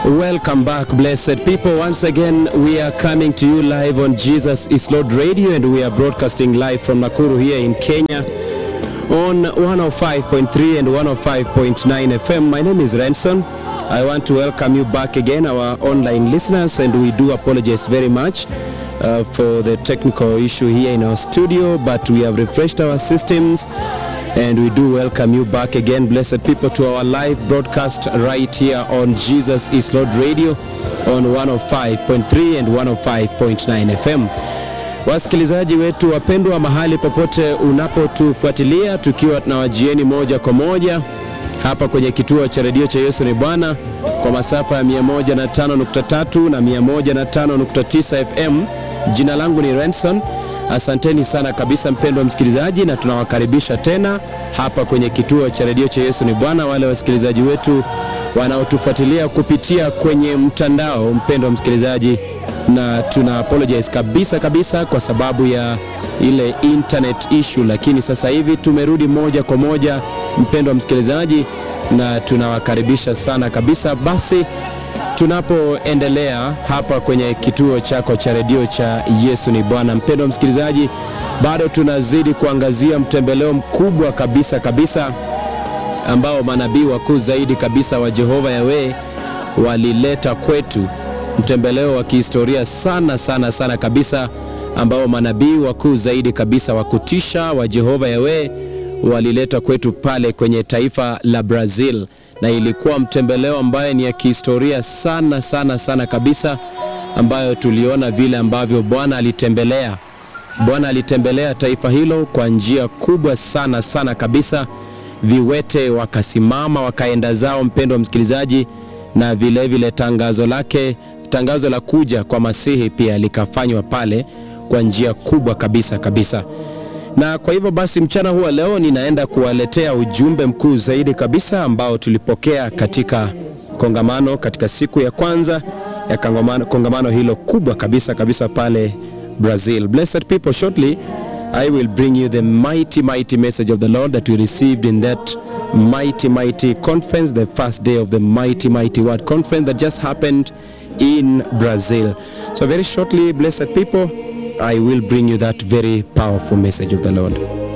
Welcome back, blessed people. Once again, we are coming to you live on Jesus is Lord Radio, and we are broadcasting live from Nakuru here in Kenya on 105.3 and 105.9 FM. My name is Renson. I want to welcome you back again, our online listeners, and we do apologize very much uh, for the technical issue here in our studio, but we have refreshed our systems. And we do welcome you back again, blessed people, to our live broadcast right here on Jesus is Lord Radio on 105.3 and 105.9 FM. Wasikilizaji wetu wapendwa, mahali popote unapotufuatilia, tukiwa tunawajieni moja kwa moja hapa kwenye kituo cha redio cha Yesu ni Bwana kwa masafa ya 105.3 na 105.9 FM. Jina langu ni Renson. Asanteni sana kabisa mpendwa msikilizaji, na tunawakaribisha tena hapa kwenye kituo cha redio cha Yesu ni Bwana. Wale wasikilizaji wetu wanaotufuatilia kupitia kwenye mtandao, mpendwa msikilizaji, na tuna apologize kabisa kabisa kwa sababu ya ile internet issue, lakini sasa hivi tumerudi moja kwa moja, mpendwa msikilizaji, na tunawakaribisha sana kabisa. Basi tunapoendelea hapa kwenye kituo chako cha redio cha Yesu ni Bwana. Mpendwa msikilizaji, bado tunazidi kuangazia mtembeleo mkubwa kabisa kabisa ambao manabii wakuu zaidi kabisa wa Jehova Yawe walileta kwetu, mtembeleo wa kihistoria sana sana sana kabisa, ambao manabii wakuu zaidi kabisa wa kutisha wa Jehova Yawe walileta kwetu pale kwenye taifa la Brazil na ilikuwa mtembeleo ambaye ni ya kihistoria sana sana sana kabisa, ambayo tuliona vile ambavyo Bwana alitembelea Bwana alitembelea taifa hilo kwa njia kubwa sana sana kabisa. Viwete wakasimama wakaenda zao, mpendo wa msikilizaji, na vile vile tangazo lake, tangazo la kuja kwa Masihi pia likafanywa pale kwa njia kubwa kabisa kabisa na kwa hivyo basi mchana huwa leo ninaenda kuwaletea ujumbe mkuu zaidi kabisa ambao tulipokea katika kongamano, katika siku ya kwanza ya kongamano, kongamano hilo kubwa kabisa kabisa pale Brazil. Blessed people, shortly I will bring you the mighty mighty message of the Lord that we received in that mighty mighty conference, the first day of the mighty mighty word conference that just happened in Brazil. So very shortly, blessed people, I will bring you that very powerful message of the Lord.